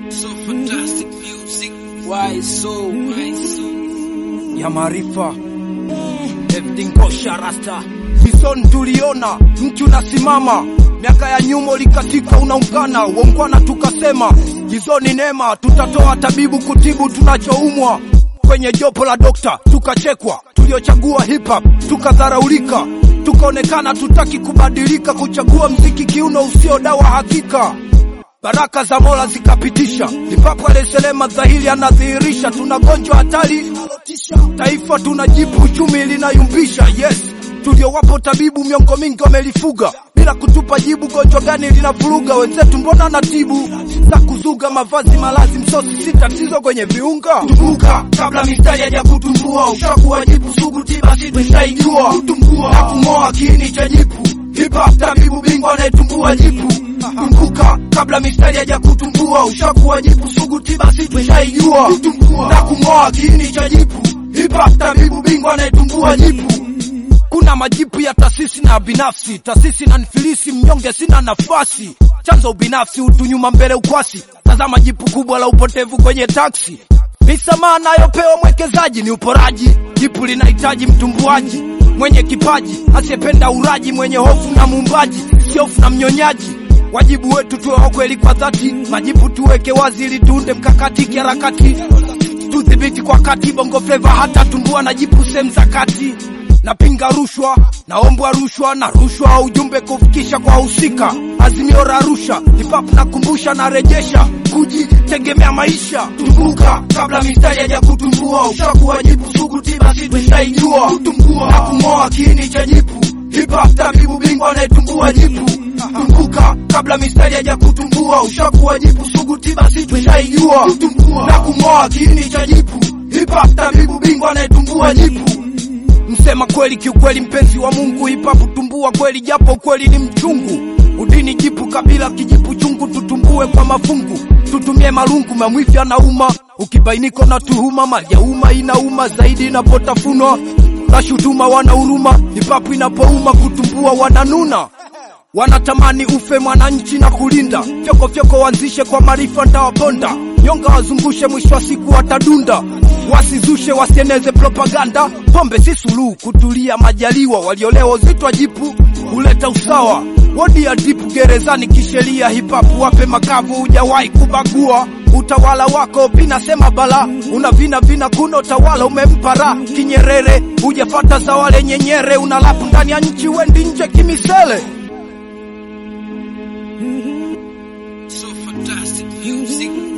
So fantastic music. Why so? Why so? ya maarifa everything kosha rasta Bison tuliona mtu nasimama miaka ya nyuma ulikatika unaungana uongwana tukasema jizoni neema tutatoa tabibu kutibu tunachoumwa kwenye jopo la dokta tukachekwa tuliochagua hip hop tukadharaulika tukaonekana tutaki kubadilika kuchagua mziki kiuno usio dawa hakika baraka za mola zikapitisha lipapo aleselema dhahiri anadhihirisha tuna gonjwa hatari taifa tunajibu uchumi linayumbisha yes tuliowapo tabibu miongo mingi wamelifuga bila kutupa jibu gonjwa gani linavuruga wenzetu mbona na tibu za kuzuga mavazi malazi msosi si tatizo kwenye viunga tumbuka kabla mistari haja kutumbua ushakuwa jibu sugu tiba si tushaijua kutumbua na kung'oa kiini cha jipu hip hop tabibu bingwa anayetumbua jipu kumbuka kabla mistari haja kutumbua ushakuwa jipu sugu tiba si tushaijua na kung'oa kiini cha jipu hip hop tabibu bingwa anayetumbua jipu kuna majipu ya taasisi na binafsi taasisi na nifilisi mnyonge sina nafasi chanzo ubinafsi utu nyuma mbele ukwasi tazama jipu kubwa la upotevu kwenye taksi misamaha anayopewa mwekezaji ni uporaji jipu linahitaji mtumbuaji mwenye kipaji asiyependa uraji mwenye hofu na muumbaji siofu na mnyonyaji wajibu wetu tuwe wa kweli kwa dhati majibu tuweke wazi ili tuunde mkakati kiharakati tudhibiti kwa kati bongo fleva hata tumbua na jipu sehemu za kati napinga rushwa naombwa rushwa na rushwa ujumbe kufikisha kwa husika azimio la arusha hip-hop nakumbusha narejesha kujitegemea maisha tumbuka kabla mistari haja kutumbua ushakuwa jipu sugu tiba si tushaijua na kung'oa kiini cha jipu hip-hop tabibu bingwa anayetumbua jipu kumbuka kabla mistari haja kutumbua ushakuwa jipu sugu tiba si tushaijua na kung'oa kiini cha jipu hip-hop tabibu bingwa anayetumbua jipu msema kweli kiukweli mpenzi wa mungu hipapu tumbua kweli japo ukweli ni mchungu udini jipu kabila kijipu chungu tutumbue kwa mafungu tutumie marungu mamwifi anauma ukibainika na tuhuma mali ya umma inauma zaidi inapotafunwa na shutuma wana huruma hipapu inapouma kutumbua wananuna wanatamani ufe mwananchi na kulinda fyoko fyoko wanzishe kwa maarifa ntawaponda nyonga wazungushe mwisho wa siku watadunda wasizushe wasieneze propaganda pombe si suluhu kutulia majaliwa waliolewa uzitwa jipu huleta usawa wodi ya dipu gerezani kisheria hipapu wape makavu hujawahi kubagua utawala wako vinasema bala una vina vina kuna utawala umempa raha kinyerere hujafata za wale nyenyere unalapu ndani ya nchi wendi nje kimisele So fantastic music.